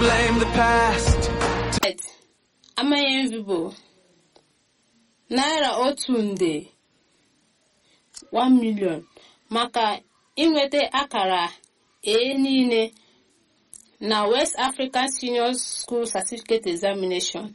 blame the past. amaghị vibo naira otu nde 1 million maka inweta akara A niile na West African Senior School Certificate Examination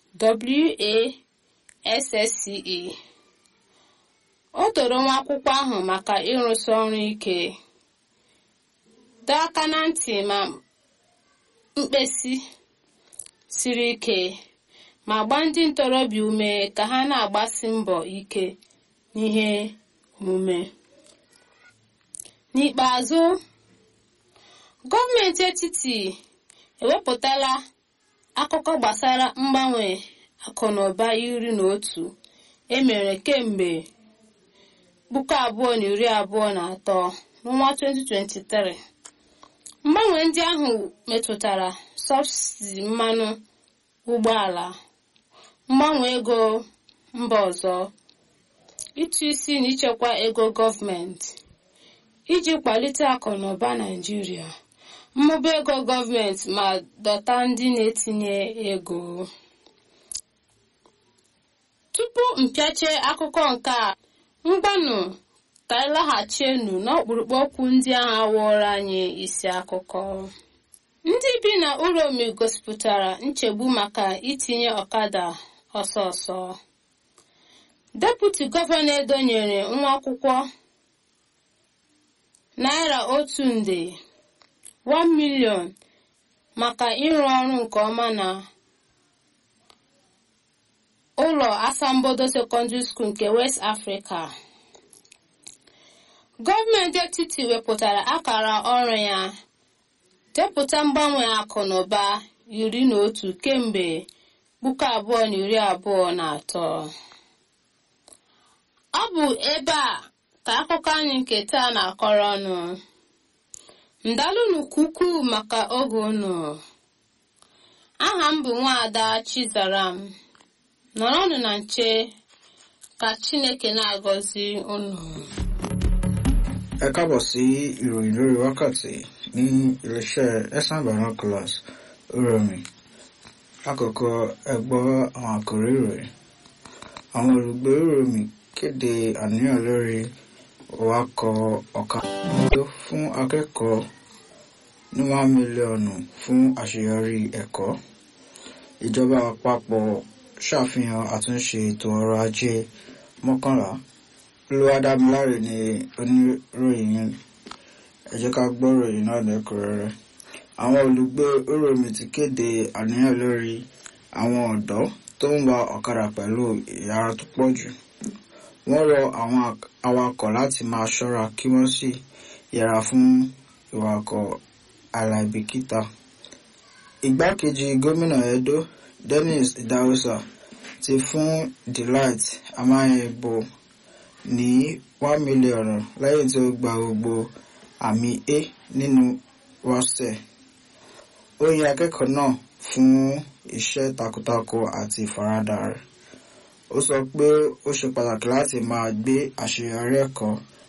WASSCE o toro nwa akwụkwọ ahụ maka ịrụsi ọrụ ike dọọ aka na ntị ma mkpesi siri ike ma gbaa ndị ntorobịa ume ka ha na-agbasi mbọ ike n'ihe omume n'ikpeazụ gọọmenti etiti ewepụtala akụkọ gbasara mgbanwe akụnụba iri na otu emere kemgbe puku abụọ na iri abụọ na atọ n'ọnwa 2023 mgbanwe ndị ahụ metụtara sọbsidi mmanụ ụgbọala mgbanwe ego mba ọzọ ịtụ isi na ichekwa ego gọọmenti iji kwalite akụ na ụba naijiria mmụba ego gọọmenti ma dọta ndị na-etinye ego tupu mpịache akụkọ nke a mgbanụ ka anyị laghachienu n'ọkpụrụkpụ okwu ndị ahụ wụrụ anyị isi akụkọ ndị bi na uromi gosipụtara nchegbu maka itinye ọkada ọsọ ọsọ deputi gọvanọ edo nyere nwa akwụkwọ naira otu nde 1 million maka ịrụ ọrụ nke ọma na ụlọ asambodo secondary school nke west africa gọọmenti etiti wepụtara akara ọrụ ya depụta mgbanwe akụ na ụba iri na otu kemgbe puku abụọ na iri abụọ na atọ ọ bụ ebe a ka akụkọ anyị nke taa na-akọrọ ọnụ ndalụnụ ukwuu maka oge unu aha m bụ nwaada chizaram nọrọnụ na nche ka chineke na-agọzi unu ẹ káàbọ̀ sí ìròyìn lórí wákàtí ní iléeṣẹ́ ẹ̀sán binoculars oromi lákòókò ẹgbọ́ àwọn àkòrí ìròyìn àwọn olùgbé oromi kéde àníyàn lórí wakọ̀ ọ̀kadà fún akẹ́kọ̀ọ́ ní one mílíọ̀nù fún àṣeyọrí ẹ̀kọ́ ìjọba àpapọ̀ ṣàfihàn àtúnṣe ètò ọrọ̀ ajé mọ́kànlá olùwádámiláre ni oníròyìn yẹn ẹ jẹ́ ká gbọ́ ròyìn náà lẹ́kùnrẹ́rẹ́ àwọn olùgbé oromi ti kéde àníyàn lórí àwọn ọ̀dọ́ tó ń wa ọ̀kadà pẹ̀lú ìyára tó pọ̀ jù wọ́n rọ àwọn awakọ̀ láti máa ṣọ́ra kí wọ́n sì yẹra fún ìwakọ̀ aláìbìkítà igbákejì gómìnà edo dennis idahosa ti fún delight amáyẹ̀bọ ní one million lẹ́yìn tí ó gba gbogbo àmì a nínú wọ́sẹ̀. ó yin akẹ́kọ̀ọ́ náà fún iṣẹ́ takuntakun àti ìfaradà rẹ̀. ó sọ pé ó ṣe pàtàkì láti máa gbé àṣeyọrí ẹ̀kọ́